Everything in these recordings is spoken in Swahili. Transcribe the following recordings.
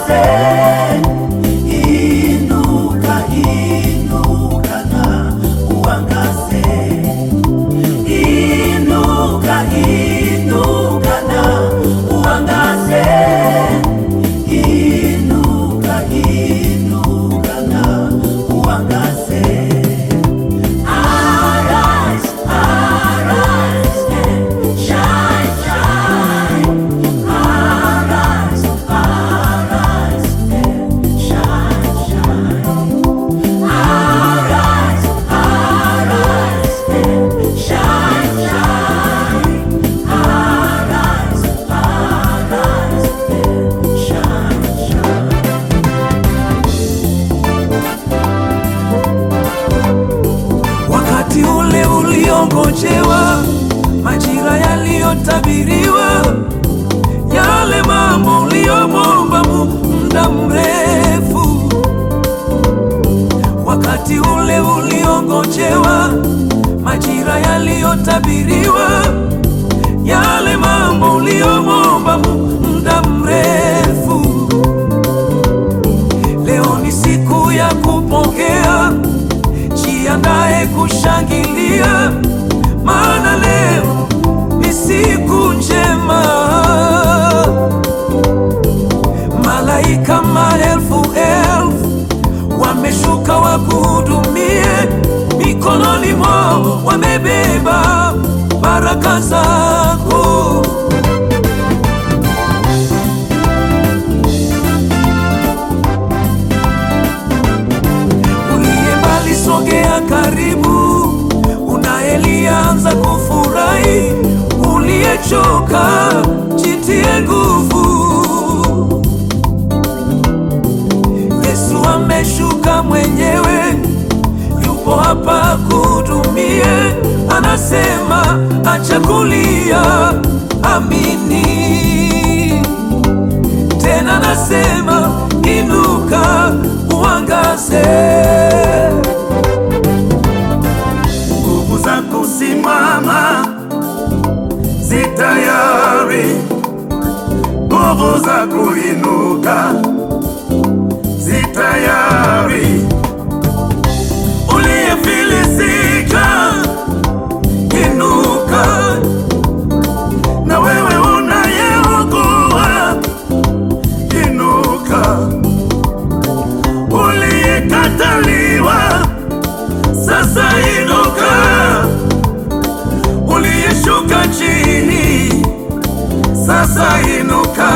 uangaze, inuka, inuka na uangaze, inuka, inuka na uangaze, inuka, inuka na uangaze. Arise, arise and shine, shine. Arise, arise and shine, shine. Arise, arise and shine, shine. Arise, arise and shine, shine. wakati ule uliongojewa, majira yaliyotabiriwa, yale mambo uliyomwomba muda mrefu. Wakati ule uliongojewa, majira yaliyotabiriwa, yale mambo uliyomwomba muda mrefu. Leo ni siku ya kupokea jiandae kushangilia, maana leo ni siku njema. Malaika maelfu elfu wameshuka wakuhudumie, mikononi mwao wamebeba baraka zako. uliye mbali sogea karibu, unayelianza kufurahi, uliyechoka jitie nguvu. Yesu ameshuka mwenyewe, yupo hapa kuhudumie, anasema acha kulia, amini tena nasema inuka uangaze. nguvu za kusimama zi tayari, nguvu za kuinuka zi tayari. Uliyefilisika inuka, na wewe unayeugua inuka, uliyekataliwa sasa inuka, uliyeshuka chini sasa inuka.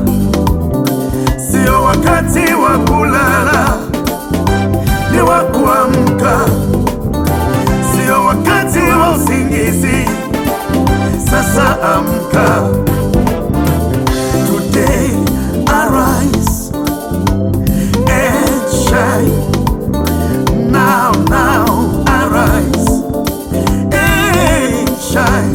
Sio wakati wa kulala, ni wa kuamka. Sio wakati wa usingizi, sasa amka. Today arise and shine. Now, now, arise and shine.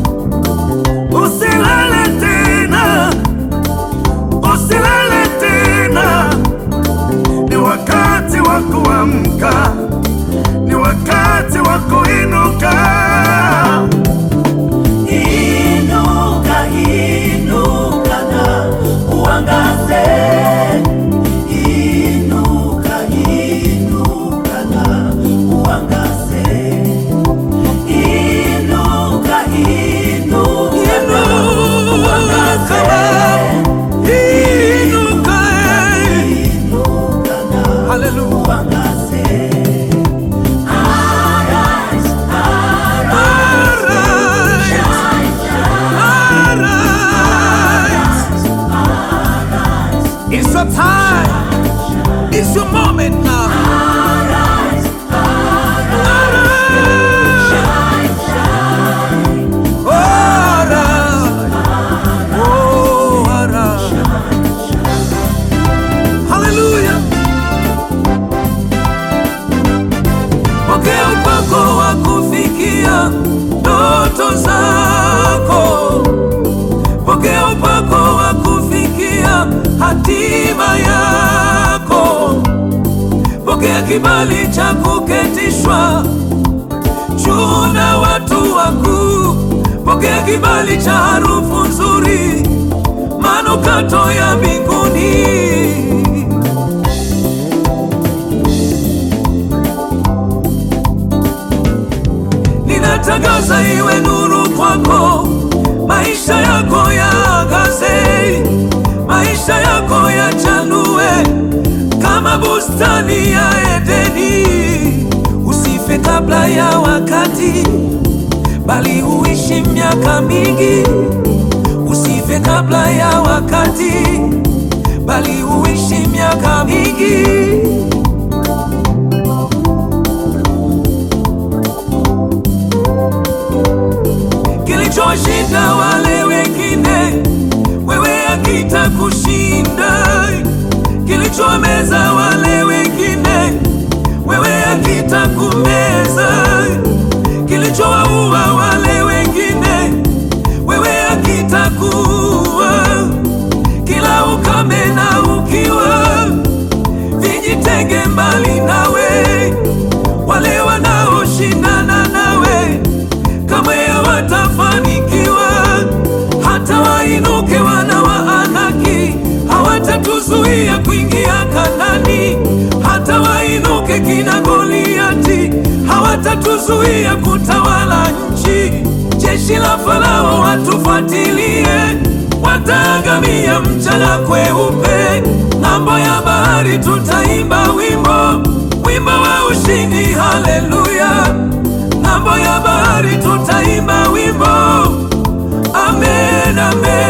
Usilale tena, usilale tena. Ni wakati wa kuamka, ni wakati wa kuinuka. Inuka, inuka na uangaze. Inuka, inuka na uangaze. Inuka, inuka na uangaze. Inuka, Inuka na haleluya. uangaze. Arise, arise, shine, shine. Arise. It's your time. It's your moment now. Arise, Arise. shine, shine. Arise. Oh, arise. Hallelujah. Pokea upako wa kufikia ndoto zako. Pokea upako wa kufikia hatima yako. Pokea kibali cha kuketishwa juu na watu wakuu. Pokea kibali cha harufu nzuri, manukato ya mbinguni. yako yaangaze, maisha yako yachanue kama bustani ya Edeni. Usife kabla ya wakati, bali uishi miaka mingi. Usife kabla ya wakati, bali uishi miaka mingi. Kilichoshinda wale wengine, wewe hakitakushinda. Kilichomeza wale wengine, wewe hakitakumeza. Kilichowaua wale wengine, wewe hakitakuua. Kila ukame na ukiwa, vijitenge mbali nawe. Wale wanaoshindana nawe kamwe hawatafanikiwa, hata wainuke wana wa Anaki hawatatuzuia kuingia Kanani, hata wainuke kina Goliati hawatatuzuia kutawala nchi. Jeshi la Farao watufuatilie, wataangamia mchana kweupe. Ng'ambo ya bahari tutaimba wimbo, wimbo wa ushindi, haleluya. Ng'ambo ya bahari tutaimba wimbo, amen, amen.